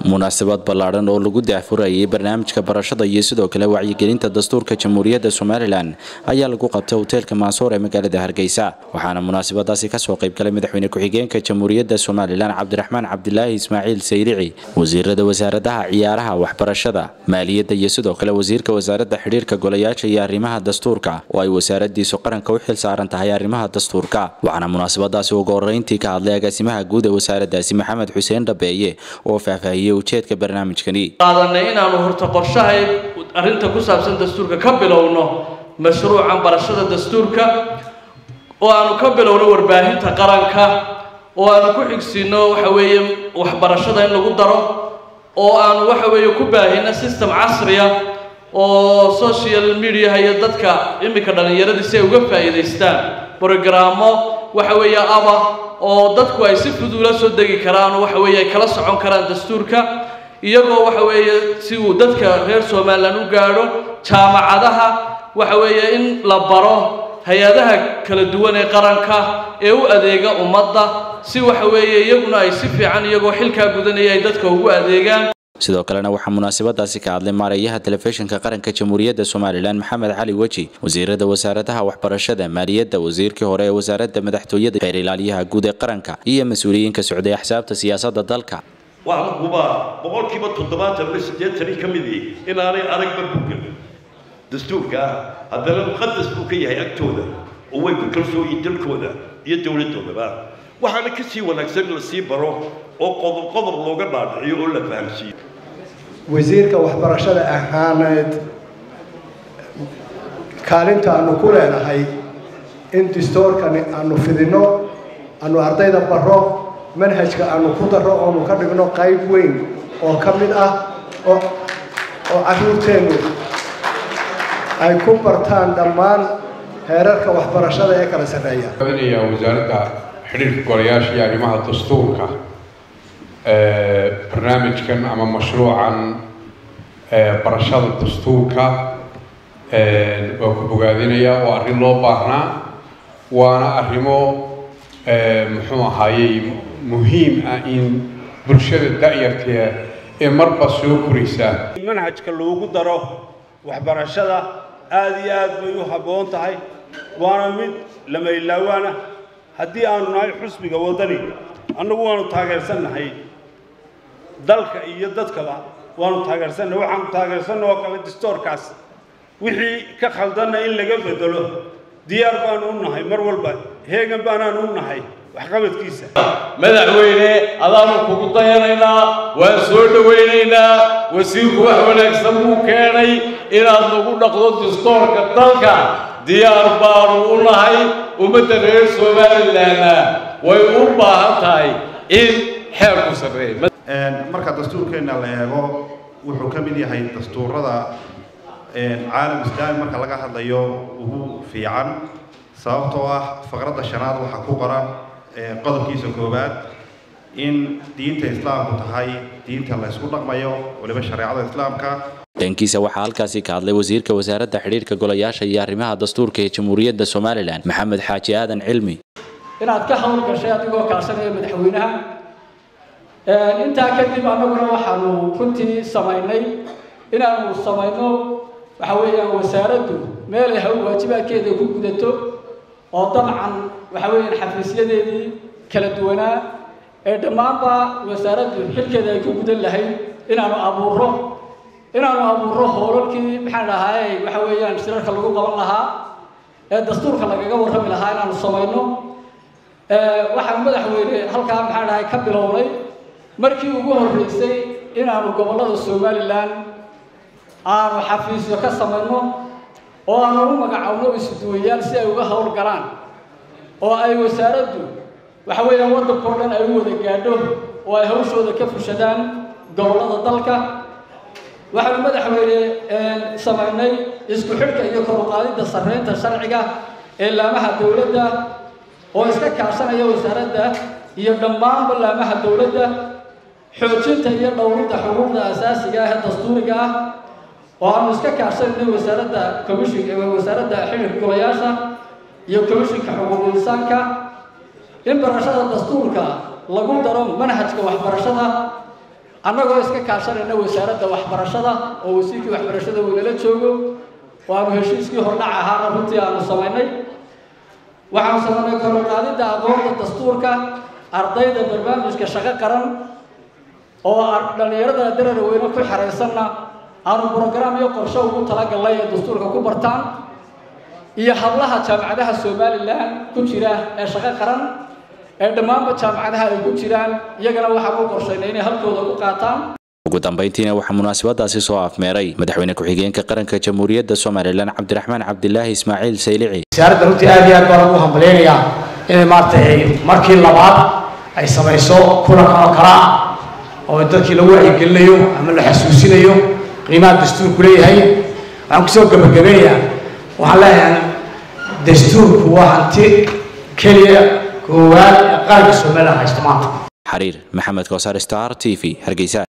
munaasabad ballaadhan oo lagu daahfurayay barnaamijka barashada iyo sidoo kale wacyigelinta dastuurka jamhuuriyadda somalilan ayaa lagu qabtay hoteelka maansoor ee magaalada hargeysa waxaana munaasabadaasi kasoo qaybgalay madaxweyne ku-xigeenka jamhuuriyadda somalilan cabdiraxmaan cabdilaahi ismaaciil saylici wasiirada wasaaradaha ciyaaraha waxbarashada maaliyadda iyo sidoo kale wasiirka wasaaradda xidhiirka golayaasha iyo arrimaha dastuurka oo ay wasaaradiisu qaranka u xil saaran tahay arrimaha dastuurka waxaana munaasabadaasi ugu horeyntii ka hadlay agaasimaha guud ee wasaaradaasi maxamed xuseen dhabeeye oo faahfaahiyey ujeedka barnaamijkani qaadanay inaanu horta qorshahay arrinta ku saabsan dastuurka ka bilowno mashruucan barashada dastuurka oo aanu ka bilowno warbaahinta qaranka oo aanu ku xigsiino waxa weeye waxbarashada in lagu daro oo aanu waxa weeye ku baahino system casriya oo social mediaha iyo dadka iminka dhallinyaradii si ay uga faa'iidaystaan brogrammo waxa weeye aba oo dadku ay si fudud ula soo degi karaan oo waxa weeye ay kala socon karaan dastuurka iyagoo waxa weeye si uu dadka reer somalilan u gaadho jaamacadaha waxa weeye in la baro hay-adaha kala duwan ee qaranka ee u adeega ummadda si waxa weeye iyaguna ay si fiican iyagoo xilkaa gudanaya ay dadka ugu adeegaan sidoo kalena waxaa munaasabadaasi ka hadlay maareeyaha telefishinka qaranka jamhuuriyadda somalilan maxamed cali weji wasiirada wasaaradaha waxbarashada maaliyadda wasiirkii hore ee wasaaradda madaxtooyada xeer ilaaliyaha guud ee qaranka iyo mas-uuliyiinka socday axsaabta siyaasadda dalka waxaan hubaa boqolkiiba toddobaatan ama siddeetani ka midii inaanay aragba bugal dastuurka ah haddana muqadas buu ka yahay agtooda oo way ku kalsooyiin dalkooda iyo dowladdoodaba waxaana ka sii wanaagsan in la sii baro oo qodob qodob looga dhaadhiciyo oo la fahamsiiyo wasiirka waxbarashada ahaaneed kaalinta aanu ku leenahay in distoorkani aanu fidinno aanu ardayda baro manhajka aanu ku darro oonu ka dhigno qayb weyn oo ka mid ah oo oo carruurteennu ay ku bartaan dhammaan heerarka waxbarashada ee kala sarreeya badinayaa wasaaradda xidhiirka golayaasha iyo arrimaha dastuurka barnaamijkan ama mashruucan barashada dastuurka waa ku bogaadinayaa waa arrin loo baahnaa waana arrimo muxuu ahaayey muhiim ah in bulshada da'yartee ee marba soo koraysa manhajka loogu daro waxbarashada aada iyo aad bay u habboon tahay waana mid lama ilaawaana haddii aanu nahay xusbiga waddani annagu waanu taageersannahay dalka iyo dadkaba waanu taageersannahay waxaanu taageersanna oo kale distoorkaas wixii ka khaldanna in laga bedelo diyaar baanu u nahay mar walba heegan baanaanu u nahay waxqabadkiisa madaxweyne adaanu kugu dayanaynaa waan soo dhowaynaynaa wasiirku wax wanaagsan buu keenay inaad nagu dhaqdo distoorka dalka diyaar baanu u nahay ummadda reer somalilanna way u baahan tahay in xeerku sarreeya marka dastuurkeenna la eego wuxuu ka mid yahay dastuurada caalam islaami marka laga hadlayo ugu fiican sababtoo ah faqradda shanaad waxaa ku qoran qodobkiisa koowaad in diinta islaamku tahay diinta la ysku dhaqmayo waliba shareecada islaamka dhankiisa waxaa halkaasi ka hadlay wasiirka wasaaradda xidhiirka golayaasha iyo arrimaha dastuurka ee jamhuuriyadda somalilan maxamed xaaji aadan cilmi inaad ka hawl gashay adigoo kaashanaya madaxweynaha intaa kadib annaguna waxaanu runtii samaynay inaanu samayno waxa weeyaan wasaaraddu meel ay hawl waajibaadkeeda ku gudato oo dabcan waxa weeyaan xafiisyadeedii kala duwanaa ee dhammaanba wasaaraddu xilkeeda ay ku gudan lahayd inaanu abuuro inaanu abuuro hoolalkii maxaan dhahay waxa weeyaan shirarka lagu qaban lahaa ee dastuurka lagaga warrami lahaa inaanu samayno waxaan madaxweyne halkaa maxaan dhahay ka bilownay markii ugu horreysay inaanu gobollada somalilan aanu xafiisyo ka samayno oo aanu u magacowno isuduwayaal si ay uga hawl galaan oo ay wasaaraddu waxa weeyaan waddankao dhan ay u wada gaadho oo ay hawshooda ka fushadaan gobollada dalka waxaanu madaxweyne samaynay isku xidhka iyo kor u qaadidda sarreynta sharciga ee laamaha dowladda oo iska kaashanaya wasaaradda iyo dhammaanba laamaha dowladda xoojinta iyo dhowridda xuquuqda asaasiga ah ee dastuuriga ah oo aanu iska kaashanayna wasaaradda commishinka wasaaradda xidhiirka golayaasha iyo commishinka xuquuq insaanka in barashada dastuurka lagu daro manhajka waxbarashada annagoo iska kaashanayna wasaaradda waxbarashada oo wasiirkii waxbarashada uu nala joogo oo aanu heshiiskii hordhac ahaana runtii aanu samaynay waxaanu samaynay koroqaadidda aqoonta dastuurka ardayda barnaamijka shaqo qaran oo dhallinyarada darara weyne ku xeraysanna aanu brograam iyo qorshe ugu talagalnay ee dastuurka ku bartaan iyo hablaha jaamacadaha somalilan ku jira ee shaqo qaran ee dhammaanba jaamacadaha ay ku jiraan iyagana waxaan u qorshaynay inay halkooda ku qaataan ugu dambayntiina waxaa munaasabadaasi soo afmeeray madaxweyne ku-xigeenka qaranka jamhuuriyadda somalilan cabdiraxmaan cabdilaahi ismaaciil saylici wasaaradda runtii aad iyo aad baan ugu hambalyaynayaa inay maaragtay markii labaad ay samayso kulanka oo kala ah oo dadkii lagu wacyigelinayo ama la xasuusinayo qiimaha dastuurku leeyahay waxaan kusoo gabagabeynayaa waxaan leeyahay dastuurku waa hanti keliya koowaad ee qaranka somaliland haysta maanta xariir maxamed koosar star t v hargeysa